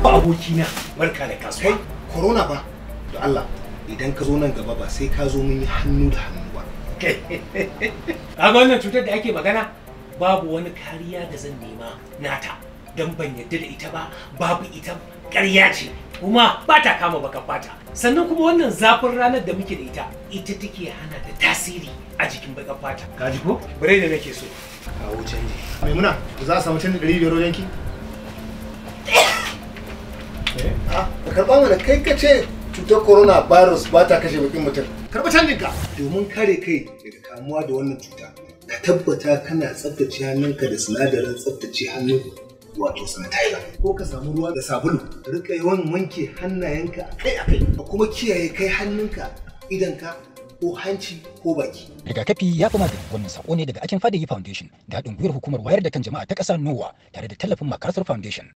ba abokina barka da kasuwa kai corona ba da Allah idan ka zo nan gaba ba sai ka zo mun yi hannu da hannu ba kaga wannan cutar da ake magana babu wani kariya da zan nema nata don ban yadda da ita ba babu ita ƙarya ce kuma ba ta kama baka fata sannan kuma wannan zafin ranar da muke da ita ita take hana da tasiri a jikin baka fata ka ji ko bare da nake so kawo canji maimuna za a samu canji ɗari biyar wajen ki a ka karɓa mana kai ka ce cutar corona virus ba ta kashe bakin mutum karɓa canjin ka domin kare kai daga kamuwa da wannan cuta ka tabbata kana tsaftace hannunka da sinadarin tsaftace hannu wato sanitizer ko ka samu ruwa da sabulu ka rika yawan wanke hannayenka akai-akai ka kuma kiyaye kai hannunka idanka ko hanci ko baki rigakafi ya fi magani wannan sako ne daga akin fadayi foundation da haɗin gwiwar hukumar wayar da kan jama'a ta ƙasa nowa tare da tallafin macarthur foundation